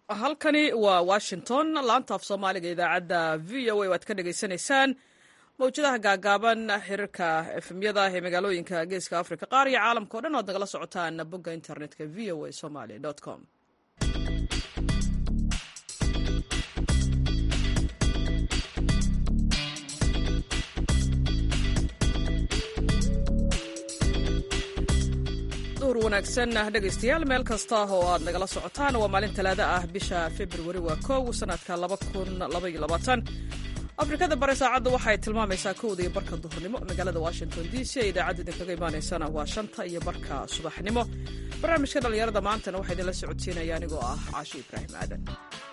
halkani waa washington laanta af soomaaliga idaacadda v o a waad ka dhagaysanaysaan mawjadaha gaagaaban xiriirka efemyada ee magaalooyinka geeska africa qaar iyo caalamka o dhan oad nagala socotaan bogga internetka v o a somaly com duhur wanaagsan dhegaystayaal meel kasta oo aad nagala socotaan waa maalin talaado ah bisha februari waa kow sanadka afrikada bare saacadda waxay tilmaamaysaa kowda iyo barka duhurnimo magaalada washington d c ee idaacadda idinkaga imaanaysana waa shanta iyo barka subaxnimo barnaamijka dhallinyarada maantana waxaa idinla socodsiinaya anigoo ah caashi ibraahim aadan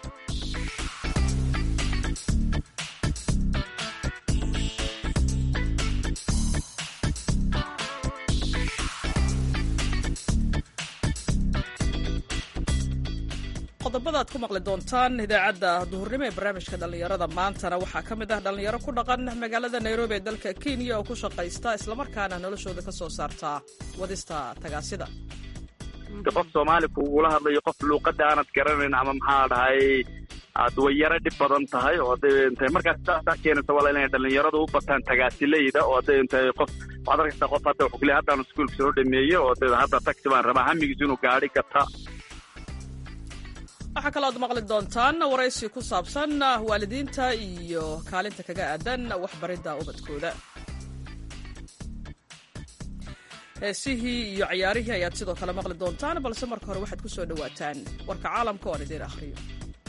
qodobada ad ku maqli doontaan idaacadda duhurnimo ee barnaamijka dhallinyarada maantana waxaa ka mid ah dhallinyaro ku dhaqan magaalada nairobi ee dalka kenya oo ku shaqaysta islamarkaana noloshooda ka soo saartaa wadista tagaasida qof soomaali kugula hadlayo qof luuqada aanad garanayn ama maxaa dhahay aad way yaro dhib badan tahay oo hadday intay markaas saasaa keenaysa wala inay dhallinyaradu u bataan tagaasileyda oo hadday intay qof waxaad arkaysaa qof hadda wuxuu kuleeyahay haddaan iskuulka soo dhameeye oo hadda hadda taxi baan rabaa hamigiisu inuu gaadhi gata waxaa kaloo ad maqli doontaan waraysi ku saabsan waalidiinta iyo kaalinta kaga aadan waxbaridda ubadkooda heesihii iyo cayaarihii ayaad sidoo kale maqli doontaan balse marka hore waxaad ku soo dhowaataan warka caalamka oan idiin akhriyo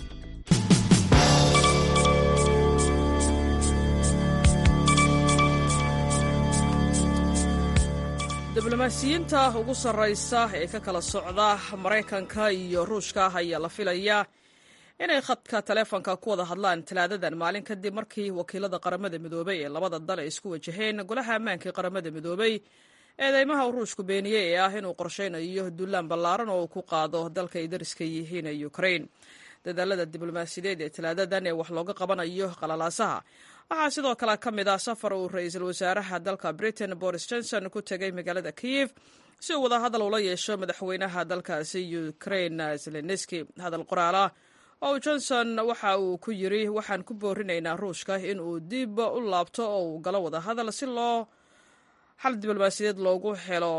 diblomaasiyiinta ugu sarraysa ee ka kala socda maraykanka iyo ruushka ayaa la filayaa inay khadka taleefonka ku wada hadlaan talaadadan maalin kadib markii wakiilada qaramada midoobay ee labada dal ay isku wajaheen golaha ammaanka ee qaramada midoobay eedeymaha uu ruushku beeniyey ee ah inuu qorshaynayo dullaan ballaaran oo uu ku qaado dalka ay dariska yihiin ee ukrain dadaalada diblomaasiyadeed ee talaadadan ee wax looga qabanayo qalalaasaha waxaa sidoo kale ka mid ah safar uu ra-iisul wasaaraha dalka britain boris johnson ku tegay magaalada kiyif si uu wadahadal ula yeesho madaxweynaha dalkaasi ukrain zelenski hadal qoraalah oo johnson waxa uu ku yiri waxaan ku boorinaynaa ruushka in uu dib u laabto oo uu galo wadahadal si loo xal diblomaasiyadeed loogu helo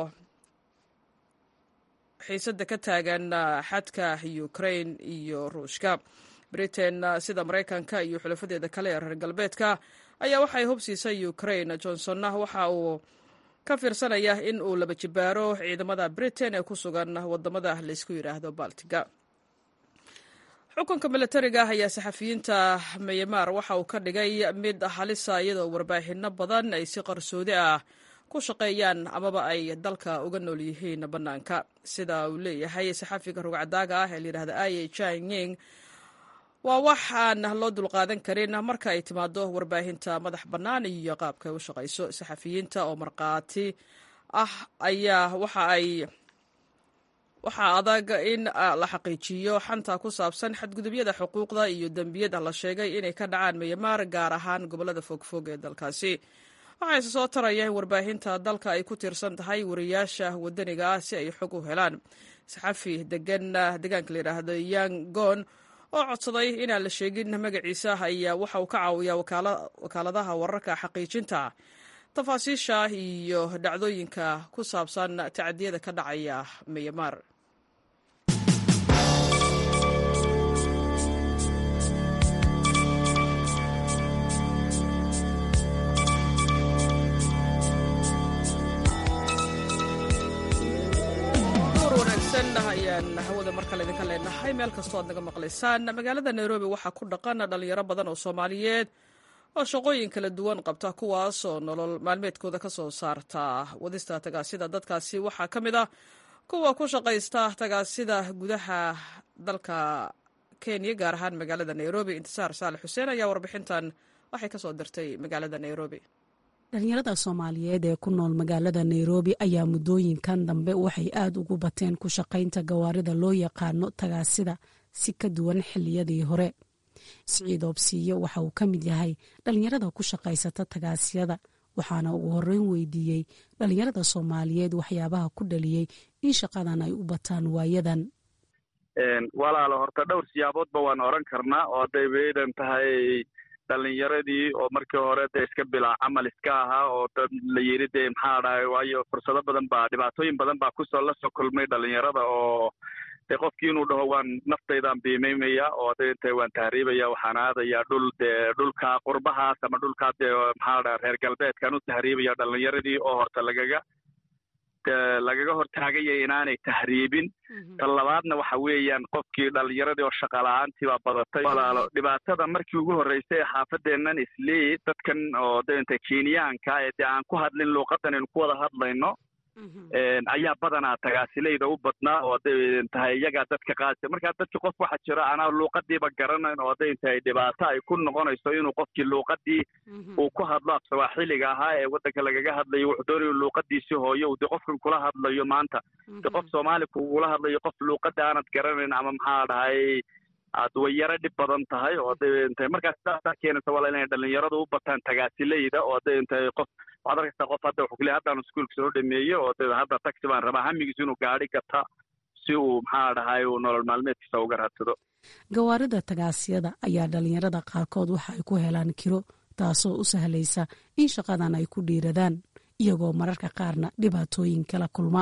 xiisada ka taagan xadka ukrain iyo ruushka britain sida maraykanka iyo xulafadeeda kale ee reer galbeedka ayaa waxay hubsiisay ukrain johnsonna waxa uu ka fiirsanaya in uu laba jibaaro ciidamada britain ee ku sugan wadamada laysku yidhaahdo baltiga xukunka milatariga ayaa saxafiyiinta myanmar waxa uu ka dhigay mid halisa iyadoo warbaahinno badan ay si qarsoodi ah ku shaqeeyaan amaba ay dalka uga nool yihiin bannaanka sida uu leeyahay saxafiga rugcadaaga ah ee layidhahda aye janying waa wax aan loo dulqaadan karin marka ay timaado warbaahinta madax bannaan iyo qaabka ay u shaqayso saxafiyiinta oo markhaati ah ayaa waxa ay waxaa adag in la xaqiijiyo xanta ku saabsan xadgudubyada xuquuqda iyo dembiyada la sheegay inay ka dhacaan myanmar gaar ahaan gobolada fogfog ee dalkaasi waxaa ise soo taraya in warbaahinta dalka ay ku tiirsan tahay wariyaasha wadaniga ah si ay xog u helaan saxafi degan deegaanka layidhaahdo yangon oo codsaday inaan la sheegin magaciisa ayaa waxa uu ka caawiyaa wakaaladaha wararka xaqiijinta tafaasiisha iyo dhacdooyinka ku saabsan tacdiyada ka dhacaya myanmar ayaan hawada mar kale idinka leenahay meel kastoo aad naga maqlaysaan magaalada nairobi waxaa ku dhaqan dhalinyaro badan oo soomaaliyeed oo shaqooyin kala duwan qabta kuwaas oo nolol maalmeedkooda ka soo saarta wadista tagaasida dadkaasi waxaa ka mid ah kuwa ku shaqaysta tagaasida gudaha dalka kenya gaar ahaan magaalada nairobi intisaar saalex xuseen ayaa warbixintan waxay kasoo dirtay magaalada nairobi dhalinyarada soomaaliyeed ee ku nool magaalada nairobi ayaa muddooyinkan dambe waxay aada ugu bateen ku shaqaynta gawaarida loo yaqaano tagaasida si ka duwan xilliyadii hore siciid oobsiiyo waxa uu ka mid yahay dhalinyarada ku shaqaysata tagaasiyada waxaana ugu horeyn weydiiyey dhalinyarada soomaaliyeed waxyaabaha ku dhaliyey in shaqadan ay u bataan waayadan walaalo horta dhowr siyaaboodba waan oran karnaa oo hadday baydan tahay dhalinyaradii oo markii hore dee iska bilaa camal iska ahaa oo dad la yidhi dee maxaa dhahay waayo fursado badan baa dhibaatooyin badan baa kusoo la soo kulmay dhalinyarada oo dee qofkii inuu dhaho waan naftaydaan biimaymaya oo hadday tahay waan tahriibaya waxaan aadayaa dhul dee dhulka qurbahaas ama dhulkaa dee maxaa dhaha reer galbeedkaan u tahriibaya dhalinyaradii oo horta lagaga lagaga hortaagaya inaanay tahriibin tan labaadna waxa weeyaan qofkii dhalinyaradii oo shaqala-aantii baa badatay walaalo dhibaatada markii ugu horreysay ee xaafadeennan islii dadkan oo denta kenyaanka ee dee aan ku hadlin luuqadan aynu ku wada hadlayno ayaa badanaa tagaasilayda u badnaa oo hadday tahay iyagaa dadka qaadisa markaa dadki qof waxa jira anaa luuqadiiba garanayn oo hadday tahay dhibaato ay ku noqonayso inuu qofkii luuqadii uu ku hadlo af sawaaxiliga ahaa ee waddanka lagaga hadlayo wuxuu doonayo luuqadiisii hooyo uu dee qofkan kula hadlayo maanta de qof soomaali kugula hadlayo qof luuqada aanad garanayn ama maxaa dhahay aad way yaro dhib badan tahay oo hadday tahay markaas sidaasaa keenaysa wala inay dhalinyaradu u bataan tagaasilayda oo hadday tahay qof waxaad arkaysaa qof hadda wuxuu kuleeyahay haddaan iskuulka soo dhameeye oo de hadda taxi baan rabaa hamigiisu inuu gaari gata si uu maxaa dhahay uu nolol maalmeedkiisa uga raadsado gawaarida tagaasiyada ayaa dhalinyarada qaarkood waxa ay ku helaan kiro taasoo u sahlaysa in shaqadan ay ku dhiiradaan iyagoo mararka qaarna dhibaatooyin kala kulma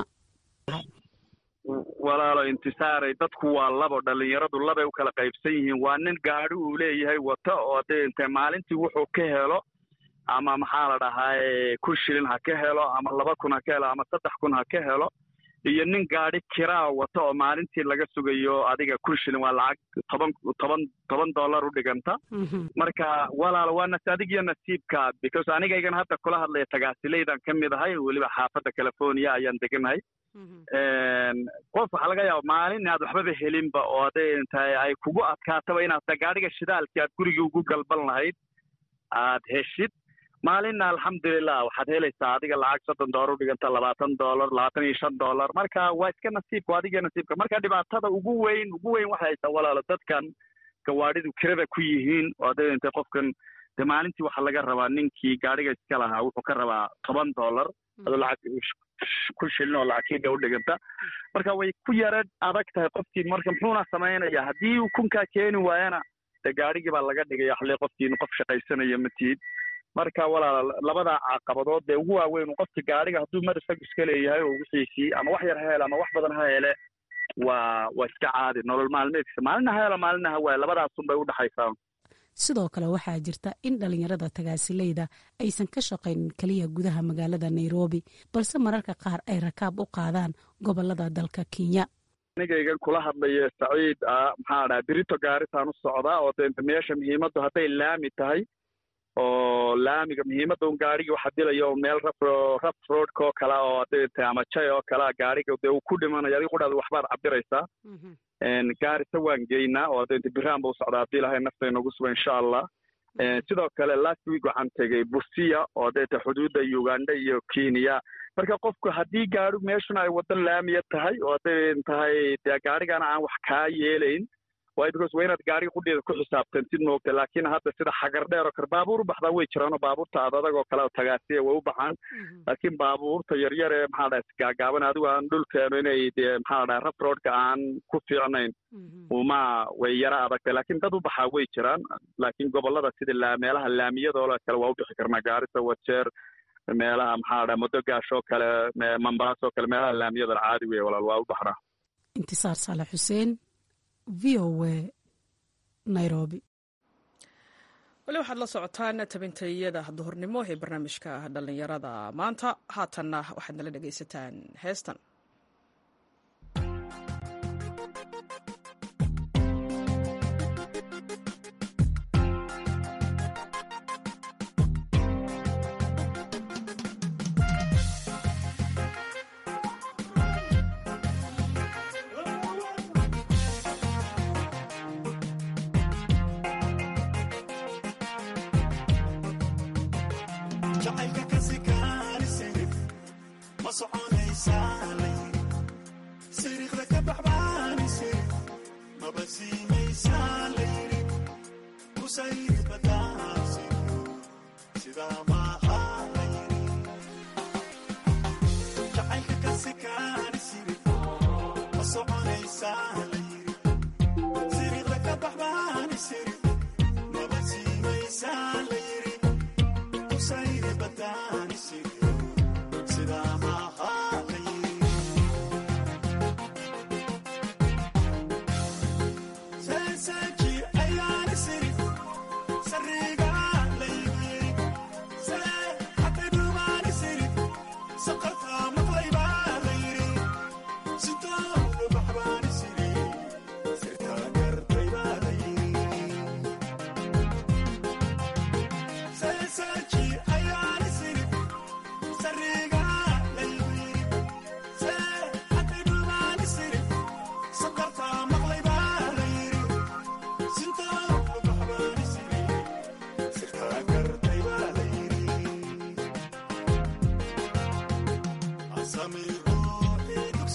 walaalo intisaaray dadku waa labo dhalinyaradu labay u kala qaybsan yihiin waa nin gaadi uu leeyahay wata oo hadday intay maalintii wuxuu ka helo ama maxaa la dhahaa kun shilin ha ka helo ama laba kun ha ka helo ama saddex kun ha ka helo iyo nin gaadi kiraa wata oo maalintii laga sugayo adiga kun shilin waa lacag toban toban toban dollar u dhiganta marka walaal waa nas adigiyo nasiibka because anigaygan hadda kula hadlaya tagaasilaydan ka mid ahay weliba xaafadda california ayaan deganahay qof waxaa laga yaaba maalin inaad waxbaba helinba oo hadday tahay ay kugu adkaataba inaad gaadhiga shidaalkii aad gurigii ugu galban lahayd aad heshid maalinna alxamdulilah waxaad helaysaa adiga lacag soddon doolar u dhiganta labaatan doolar labaatan iyo shan doolar marka waa iska nasiibka adiga nasiibka marka dhibaatada ugu weyn ugu weyn waxay haysaa walaalo dadkan gawaadhidu kirada ku yihiin oo hadday intay qofkan de maalintii waxaa laga rabaa ninkii gaadhiga iska lahaa wuxuu ka rabaa toban doolar adoo lacag ku shilin oo lacagkiiga u dhiganta marka way ku yara adag tahay qofkii marka muxuuna samaynaya haddii uu kunkaa keeni waayana de gaadhigii baa laga dhigaya xalay qofkiin qof shaqaysanaya matihid marka walaal labadaa caqabadood dee ugu waaweyn qofki gaadhiga hadduu mar isagu iska leeyahay oo wixiisii ama wax yar ha hele ama wax badan ha hele waa waa iska caadi nolol maalmeedkiisa maalina ha helo maalina ha waayo labadaasun bay udhexaysaa sidoo kale waxaa jirta in dhalinyarada tagaasilayda aysan ka shaqaynin keliya gudaha magaalada nairobi balse mararka qaar ay rakaab u qaadaan gobolada dalka kenya anigaygan kula hadlayo saciid ah maxaa dhaha birito gaaritaan u socdaa oo de meesha muhiimaddu hadday laami tahay oo laamiga muhiimadda un gaarigii waxa dilayo meel raf raf roadka oo kale oo hadday tahay ama jay oo kalea gaariga dee uu ku dhimanayo adiga qudhaada waxbaad cabiraysaa gaarisa waan geynaa oo hadda biraan ba u socdaa haddii ilahay nafta inagu suga insha allah sidoo kale last week waxaan tegey busia oo hadday tahay xuduudda uganda iyo kenya marka qofku haddii gaari meeshuna ay waddan laamiya tahay oo hadday tahay dee gaarigana aan wax kaa yeelayn waay because waa inaad gaariga qudheeda ku xisaabtantid moogta laakiin hadda sida xagar dheer oo kale baabuur u baxdaa way jiraanoo baabuurta aad adag oo kale tagaasiya way u baxaan laakiin baabuurta yaryar ee maxaa dhaha gaagaaban adigu aan dhulkeenu inay dee maxaa dhaha raf roadka aan ku fiicnayn uma way yara adagtay laakiin dad u baxaa way jiraan laakiin gobolada sida meelaha laamiyadoo kale waa u bixi karnaa gaarisa wajeer meelaha maxaa dhaha modogash oo kale mambaas oo kale meelaha laamiyada caadi wey walaal waa u baxnaa intisaar saale xuseen v o a nairobi weli waxaad la socotaan tabintayada duhurnimo ee barnaamijka dhallinyarada maanta haatanna waxaad nala dhegaysataan heestan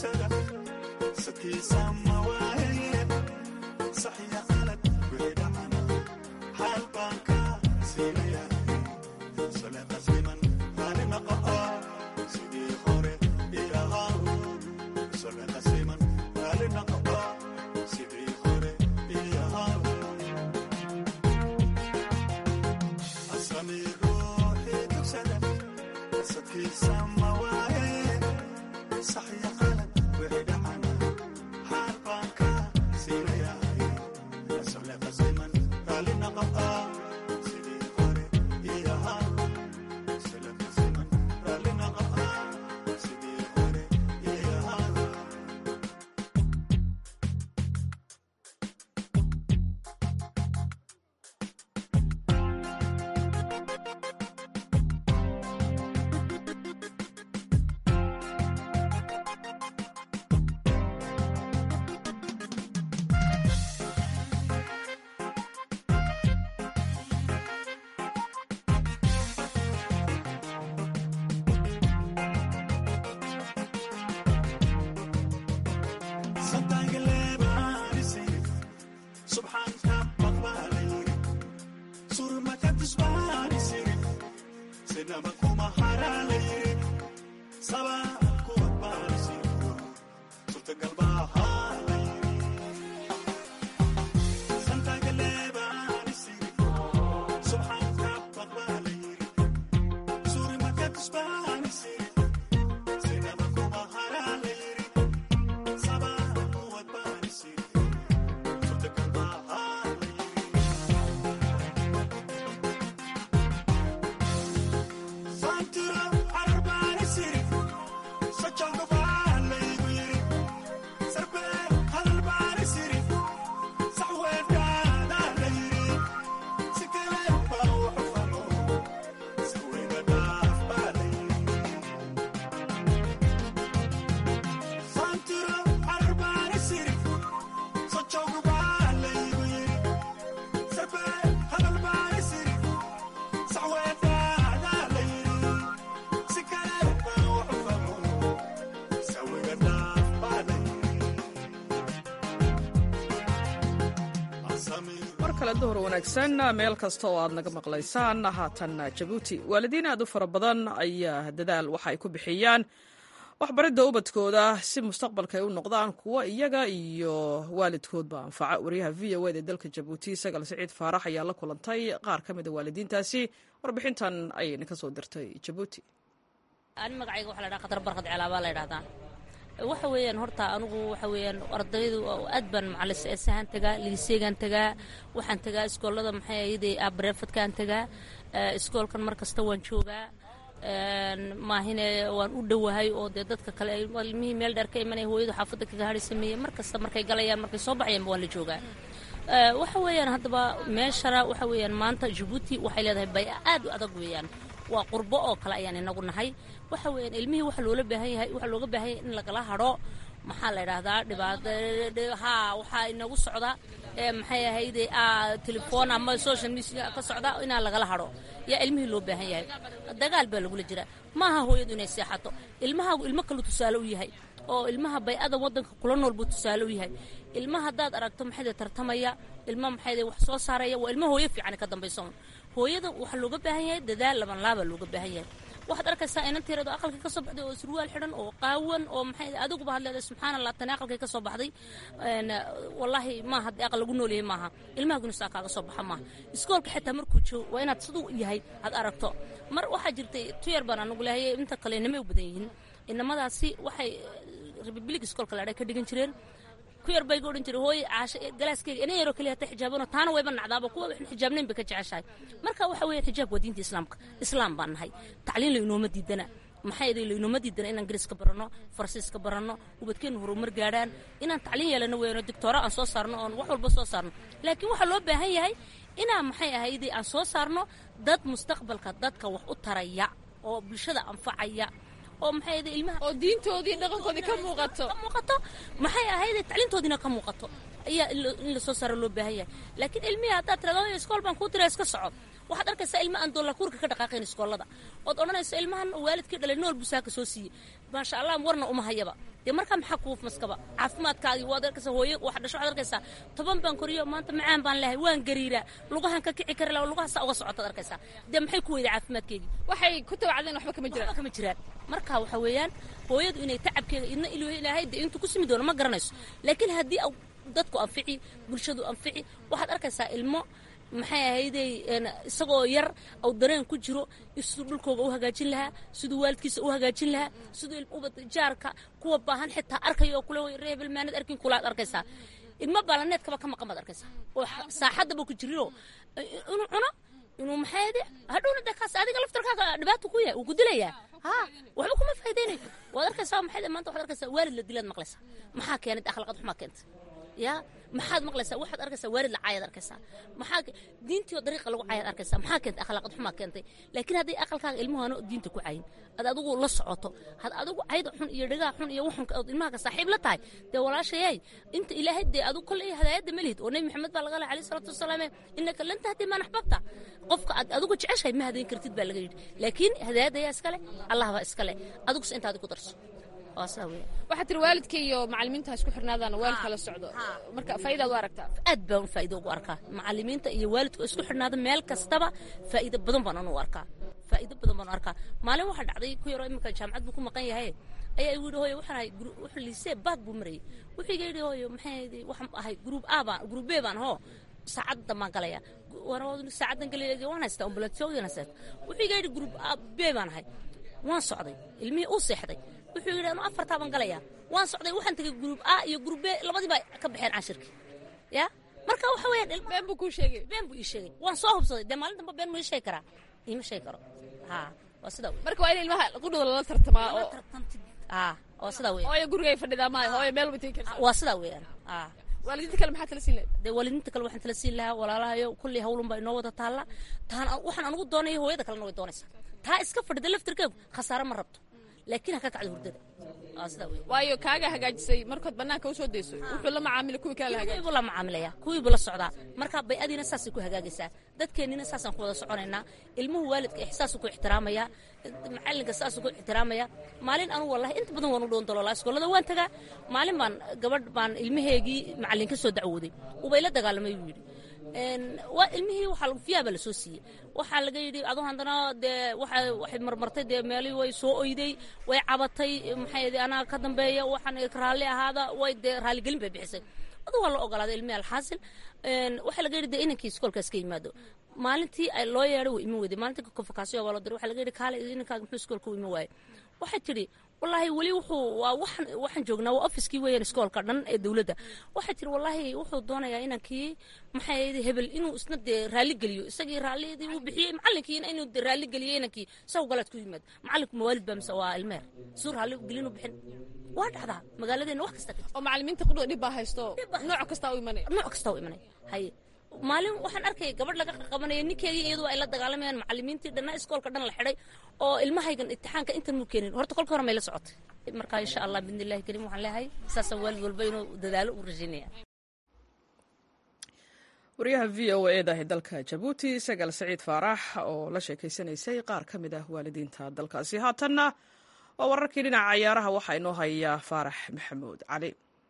duhur wanaagsan meel kasta oo aad naga maqlaysaan haatan jabuuti waalidiin aad u fara badan ayaa dadaal waxa ay ku bixiyaan waxbaridda ubadkooda si mustaqbalka ay u noqdaan kuwo iyaga iyo waalidkoodba anfaca wariyaha v o ed ee dalka jabuuti sagal siciid faarax ayaa la kulantay qaar ka mida waalidiintaasi warbixintan ayayna ka soo dirtay jabuuti ani magacayga waxa la dhaha khatar barkad celaabaa la ydhahdaa waxa weeyaan horta anugu waxa weeyaan ardaydu aad baan macalis eesahaan tagaa liiseegaan tagaa waxaan tagaa iskoolada maxay ayadee abareefadkaan tagaa iskoolkan mar kasta waan joogaa maahine waan u dhowahay oo dee dadka kale ilmihii meel dheer ka imanaya hooyadu xaafadda kaga hadhi sameeyey mar kasta markay galayaan markay soo baxayaanba waan la joogaa waxa weeyaan haddaba meeshana waxa weeyaan maanta jabuuti waxay leedahay bay aad u adag weeyaan waa qurbo oo kale ayaan inagu nahay waxa weeyaan ilmihii waxa loola baahan yahay waxa looga baahan yahay in lagala hadho maxaa la idhaahdaa dhibaato haa waxaa inagu socda maxay ahayde telefoon ama social media ka socda inaan lagala hadho yaa ilmihii loo baahan yahay dagaal baa lagula jira maaha hooyadu inay seexato ilmahaagu ilmo kalu tusaale u yahay oo ilmaha bay-ada wadanka kula nool buu tusaale u yahay ilmaha haddaad aragto maxayde tartamaya ilma maxayde wax soo saaraya waa ilmo hooyo fiican ka dambayso hooyada waxaa looga baahan yahay dadaal laban laaba looga baahan yahay waxaad arkaysaa inanteerado aqalkii ka soo baxday oo surwaal xidhan oo qaawan oo maxay adiguba hadleedahay subxaana allah tani aqalkii ka soo baxday wallaahi maaha dee aqal lagu noolyahay maaha ilmaha gunusaa kaaga soo baxa maaha iskoolka xitaa markuu joogo waa inaad siduu yahay aad aragto mar waxaa jirtay tuyar baan anugu leehayay inta kale inamay u badan yihiin inamadaasi waxay republic iskoolka laadhay ka dhigan jireen ku yar bay ga odhan jiray hooye caasho galaaskeyga inan yaroo keliya hata xijaabano taana wayba nacdaaba kuwa waxan xijaabnayn bay ka jeceshahay marka waxa weeye xijaab waa diinta islaamka islaam baan nahay tacliin laynooma diidana maxaa yeelay laynooma diidana inaan ingiriiska baranno farsiiska baranno ubadkeennu horumar gaadhaan inaan tacliin yeelano weeyano doctoora aan soo saarno oon wax walba soo saarno laakiin waxaa loo baahan yahay inaan maxay ahayde aan soo saarno dad mustaqbalka dadka wax u taraya oo bulshada anfacaya oo maxay ahayd ilmaha oo diintoodii dhaqankoodii ka muuqato ka muuqato maxay ahayd tacliintoodiina ka muuqato ayaa in la soo saaro loo baahan yahay laakiin ilmihii haddaad tirado iskool baan kuu diraa iska soco waxaad arkaysaa ilma aan doolakuurka ka dhaqaaqayn iskoolada ood odhanayso ilmahan waalidkii dhalay nool busaaka soo siiyey maasha allah warna uma hayaba dee markaa maxaa kuuf maskaba caafimaadkaagii waad arkaysaa hooyo wax dhasho waxaad arkaysaa toban baan koriyo maanta macaan baan lehay waan gariiraa lugahan ka kici kari laha lugahaasaa uga socotaad arkaysaa dee maxay ku weyday caafimaadkeedii waxay ku tawacdeen waxba kama jiraan waxba kama jiraan marka waxa weeyaan hooyadu inay tacabkeeda idna ilaahay dee intuu ku simi doono ma garanayso laakiin haddii dadku anfici bulshadu anfici waxaad arkaysaa ilmo maxay ahayday isagoo yar au dareen ku jiro siduu dhulkooga u hagaajin lahaa siduu waalidkiisa u hagaajin lahaa siduu ubad jaarka kuwa baahan xitaa arkaya oo kule reebel maanad arkin kulaad arkaysaa ilmo baalaneedkaba ka maqan baad arkaysaa oo saaxaddaba ku jirinoo inuu cuno inuu maxay ahayday hadhowna dee kaas adiga laftarkaaga dhibaato ku yahay uu ku dilayaa ha waxba kuma faa'idaynayo waad arkaysaa maxay maanta waxaad arkaysaa waalid la dilaad maqlaysaa maxaa keenay akhlaaqad xumaa keentay ya maxaad maqlaysaa waxaad arkaysaa waalid la caayaad arkaysaa maxaa diintii oo dariiqa lagu caayaad arkaysaa maxaa keentay akhlaaqad xumaa keentay laakiin hadday aqalkaaga ilmuhaano diinta ku cayin ad adigu la socoto had adigu cayda xun iyo dhagaa xun iyo waxunka ood ilmahaaga saaxiib la tahay dee walaashayay inta ilaahay dee adigu kolley hadaayadda ma lihid oo nebi maxamed baa laga lahay alayhi salaatu wasalaam innaka lan tahdi man axbabta qofka aad adigu jeceshahay ma hadayn kartid baa laga yidhi laakiin hadaayadda ayaa iskale allah baa iskale adiguse intaadi ku darso waxaa tiri waalidka iyo macalimiinta ha isku xirnaadaan waalidka la socdo marka faa'idaad u aragtaa aad baan faa'iido ugu arkaa macalimiinta iyo waalidku isku xirnaada meel kastaba faa'iido badan baan anu arkaa faa'iido badan baan u arkaa maalin waxaa dhacday ku yaroo iminka jaamacad buu ku maqan yahay ayaa igu yidhi hooyo waxaan ahay wuxuu liisee baag buu marayay wuxuu iga yidhi hooyo maxay waxaan ahay gruub a baan gruub b baan hoo saacaddan baan galaya saacaddan galaya waan haystaa ambulansiyoogan haystaa wuxuu iga yidhi gruub b baan ahay waan socday ilmihii uu seexday wuxuu yidhi anu afartaa baan galayaa waan socday waxaan tegay gruub a iyo gruub b labadii baa ka baxeen cashirkii ya marka waxa weeyaan been buu kuu sheegay been buu ii sheegay waan soo hubsaday dee maalin damba been ma ii sheegi karaa iima sheegi karo ha waa sidaa wey marka waa in ilmaha qudhooda lala tartamaa oo ha waa sidaa weeyaan hooyo gurigay fadhidaa maayo hooyo meel tegi kartaa waa sidaa weeyaan ha waalidiinta kale maxaa tala siin lahayd dee waalidiinta kale waxaan tala siin lahaa walaalahayo kullii hawlun baa inoo wada taalla taan waxaan anugu doonaya hooyada kalena way doonaysaa taa iska fadhida laftirkeegu khasaare ma rabto laakiin ha ka kacdo hurdada waayo kaaga hagaajisay markood bannaanka usoo dayso wuxuu la macaamila kuwii kale la kuwiibu la macaamilaya kuwiibu la socdaa marka bay-adiina saasay ku hagaagaysaa dadkeennina saasaan ku wada soconaynaa ilmuhu waalidka ixsaasuu ku ixtiraamaya macalinka saasuu ku ixtiraamaya maalin anu wallahi inta badan waan u dhoon daloolaa iskoolada waan tagaa maalin baan gabadh baan ilmaheegii macallin ka soo dacwooday ubay la dagaalamay buu yidhi waa ilmihii waxaa fiyaa baa lasoo siiyey waxaa laga yidhi adu haddana dee waxa waxay marmartay dee meelii way soo oyday way cabatay maxay anaa ka dambeeya waxaan raalli ahaada way dee raalligelin bay bixisay adu waa la ogolaaday ilmihi alxaasil waxaa laga yidhi dee inankii iskoolkaas ka yimaado maalintii ay loo yeedhay way iman weyday maalintii konfokaasiyo baa loo diray waxaa laga yidhi kaale inankaaga muxuu iskoolka u iman waaye waxay tidhi wallaahi weli wuxuu waa waxaan waxaan joognaa waa ofiskii weeyaan iskoolka dhan ee dowladda waxay tiri wallaahi wuxuu doonayaa inankii maxay ahayd hebel inuu isna dee raalli geliyo isagii raallidii uu bixiyey macallinkiina inuu dee raalli geliyo inankii isagu galaad ku yimaado macallinku mawaalid baa mise waa ilmeer suu raalli gelinu bixin waa dhacdaa magaaladeena wax kasta oo macalimiinta qudhooda dhib baa haysto nooc kasta u imanaya nooc kasta u imanaya haye maalin waxaan arkaya gabadh laga qabanaya ninkeedii iyadu ay la dagaalamayaan macalimiintii dhanna iskoolka dhan la xidhay oo ilmahaygan imtixaanka intan muu keenin horta kolka hore may la socotay marka insha allah bidnillahi kariim waxaan leeyahay saasaan waalid walba inuu dadaalo u rajaynaya wariyaha v o eda ee dalka jabuuti sagaal saciid faarax oo la sheekaysanaysay qaar ka mid ah waalidiinta dalkaasi haatanna waa wararkii dhinaca cayaaraha waxaa inoo haya faarax maxamuud cali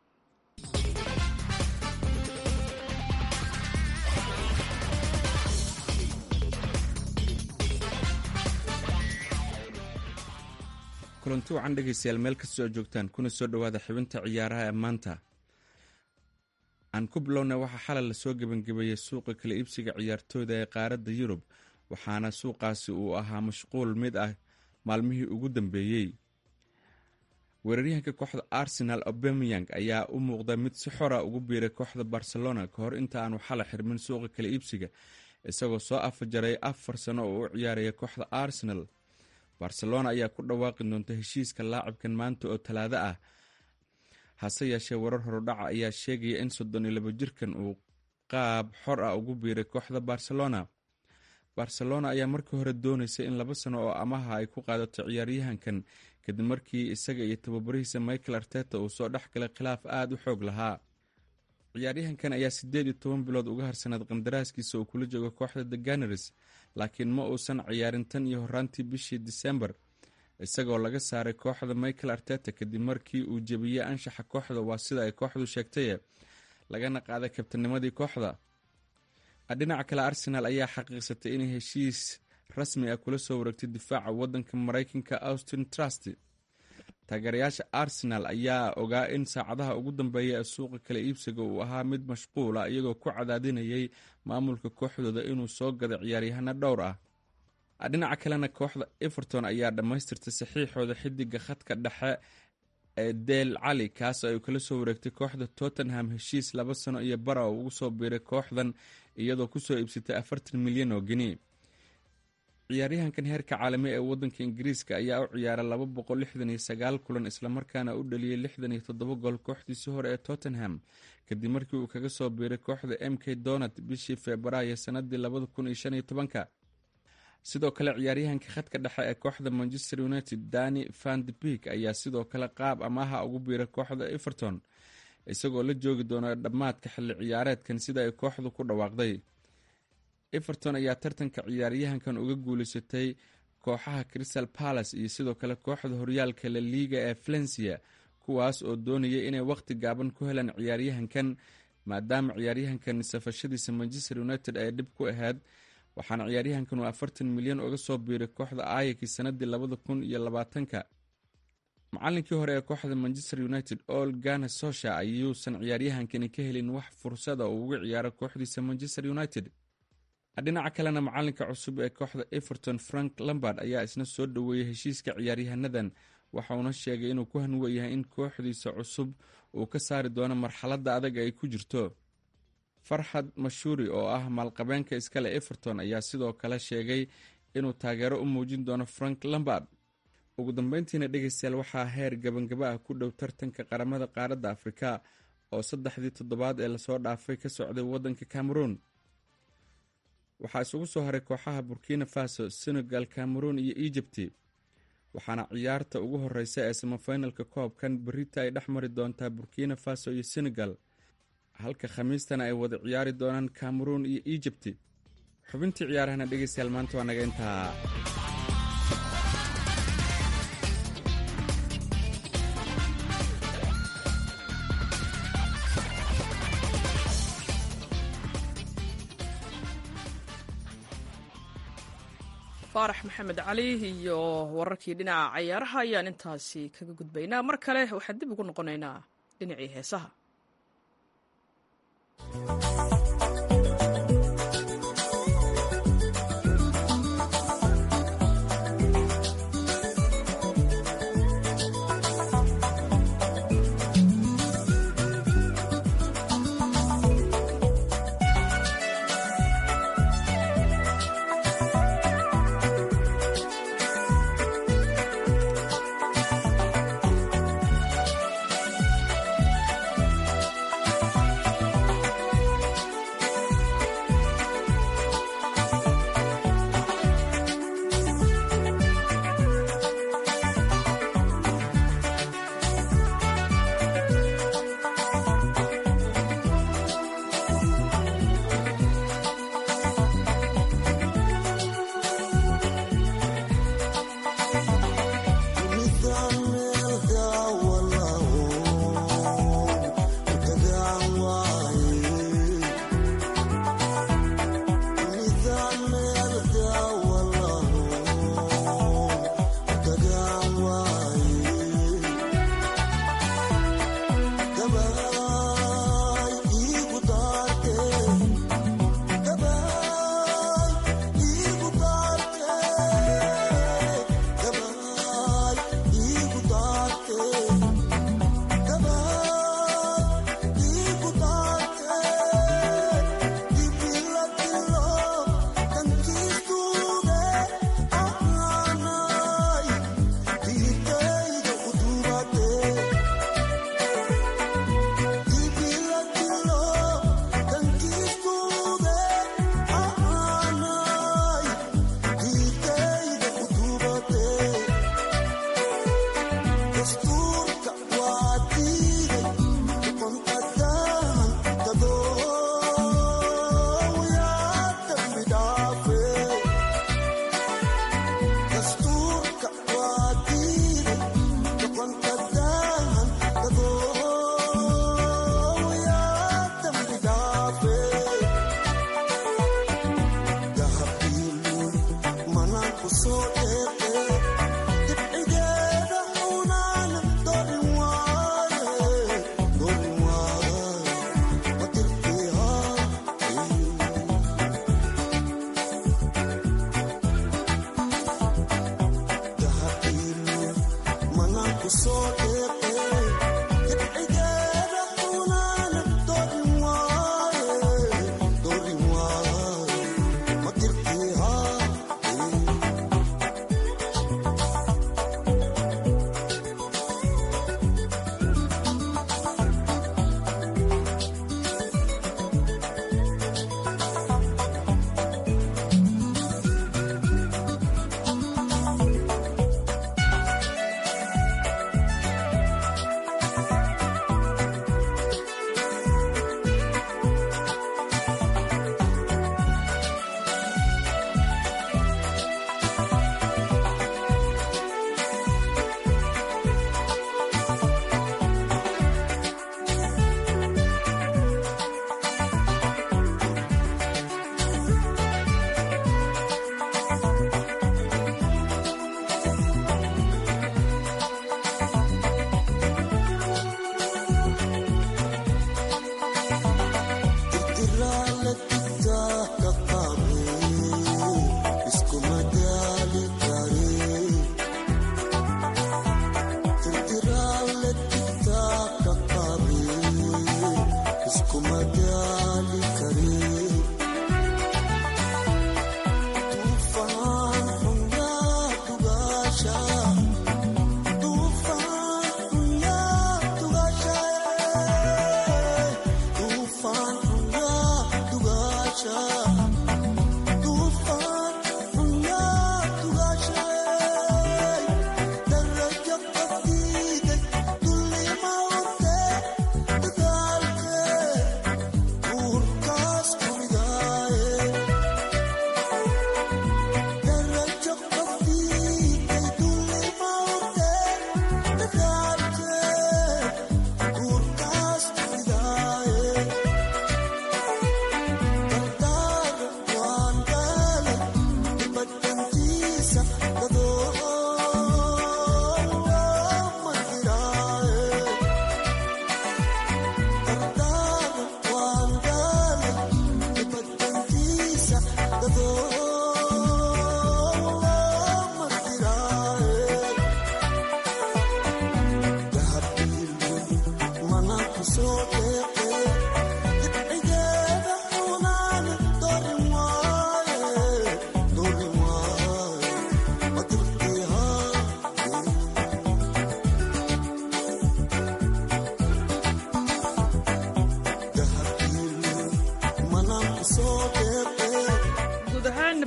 kulanti wacan dhegaystayaal meel kastoo joogtaan kuna soo dhowaada xibinta ciyaaraha ee maanta aan ku bilowna waxaa xalay lasoo gebangebeeyey suuqa kala iibsiga ciyaartooyda ee qaaradda yurub waxaana suuqaasi uu ahaa mashquul mid ah maalmihii ugu dambeeyey weeraryahanka kooxda arsenal obemeyang ayaa u muuqda mid si xora ugu biiray kooxda barcelona ka hor inta aanu xalay xirmin suuqa kala iibsiga isagoo soo afajaray afar sano oo u ciyaaraya kooxda arsenal barcelona ayaa ku dhawaaqi doonta heshiiska laacibkan maanta oo talaado ah hase yeeshee warar horudhaca ayaa sheegaya in soddon iyo labo jirkan uu qaab xor ah ugu biiray kooxda barcelona barcelona ayaa markii hore dooneysay in laba sano oo amaha ay ku qaadato ciyaaryahankan kadib markii isaga iyo tababarihiisa michael arteta uu soo dhex galay khilaaf aada u xoog lahaa ciyaaryahankan ayaa siddeed iyo toban bilood uga harsanayd qandaraaskiisa oo kula jooga kooxda the ganars laakiin ma uusan ciyaarin tan iyo horaantii bishii disembar isagoo laga saaray kooxda michael arteta kadib markii uu jebiyey anshaxa kooxda waa sida ay kooxdu sheegtaye lagana qaaday kabtanimadii kooxda dhinaca kale arsenaal ayaa xaqiiqsatay inay heshiis rasmi ah kula soo wareegtay difaaca wadanka mareykanka austin trust taageerayaasha arsenal ayaa ogaa in saacadaha ugu dambeeya ee suuqa kala iibsiga uu ahaa mid mashquula iyagoo ku cadaadinayay maamulka kooxdooda inuu soo gado ciyaaryahano dhowr ah dhinaca kalena kooxda everton ayaa dhammaystirtay saxiixooda xidiga khadka dhexe ee del cali kaas ay kala soo wareegtay kooxda tottenham heshiis laba sano iyo bara oo ugu soo biiray kooxdan iyadoo kusoo iibsatay afartan milyan oo geni ciyaaryahankan heerka caalami ee wadanka ingiriiska ayaa u ciyaaray laba boqol lixdan iyo sagaal kulan islamarkaana u dhaliyey lixdan iyo toddoba gool kooxdiisii hore ee tottenham kadib markii uu kaga soo biiray kooxda m k donat bishii febraayo sanadii labada kun iyo shan iyo tobanka sidoo kale ciyaaryahanka khadka dhexe ee kooxda manchester united dani vandbik ayaa sidoo kale qaab amaaha ugu biiray kooxda everton isagoo la joogi doona dhammaadka xilli ciyaareedkan sida ay kooxdu ku dhawaaqday everton ayaa tartanka ciyaaryahankan uga guuleysatay kooxaha crystal palace iyo sidoo kale kooxda horyaalka la liiga ee valencia kuwaas oo doonayay inay waqti gaaban ku helaan ciyaaryahankan maadaama ciyaaryahankan safashadiisa manchester united ay dhib ku ahayd waxaana ciyaaryahankan uu afartan milyan uga soo biiray kooxda ayaki sanadii labada kun iyo labaatanka macalinkii hore ee kooxda manchester united ol gana sosha ayuusan ciyaaryahankani ka helin wax fursada uu uga ciyaaro kooxdiisa manchester united dhinaca kalena macalinka cusub ee kooxda everton frank lambard ayaa isna soo dhoweeyey heshiiska ciyaaryahanadan waxauna sheegay inuu ku hanweyahay in kooxdiisa cusub uu ka saari doono marxaladda adag ay ku jirto farxad mashuuri oo ah maalqabeenka iskale everton ayaa sidoo kale sheegay inuu taageero u muujin doono frank lambard ugu dambeyntiina dhegeystayaal waxaa heer gabangaba ah ku dhow tartanka qaramada qaaradda afrika oo saddexdii toddobaad ee lasoo dhaafay ka socday waddanka cameroon waxaa isugu soo haray kooxaha burkina faso senegal cameroon iyo egypti waxaana ciyaarta ugu horeysa ee samafinalka koobkan berita ay dhex mari doontaa burkina faso iyo senegal halka khamiistana ay wada ciyaari doonaan cameroon iyo egypti xubintii ciyaarahana dhegeystayaal maanta waa naga intaa faarax maxamed cali iyo wararkii dhinaca cayaaraha ayaan intaasi kaga gudbaynaa mar kale waxaan dib ugu noqonaynaa dhinacii heesaha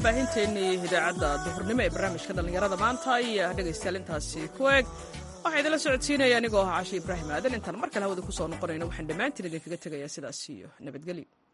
baahinteennii idaacadda duhurnimo ee barnaamijka dhallinyarada maanta iyo dhegaystayaal intaasi ku eg waxaa idinla socodsiinaya anigoo ah cashe ibraahim aadan intaan mar kale hawada ku soo noqonayno waxaan dhammaantiin idinkaga tegayaa sidaas iyo nabadgelyo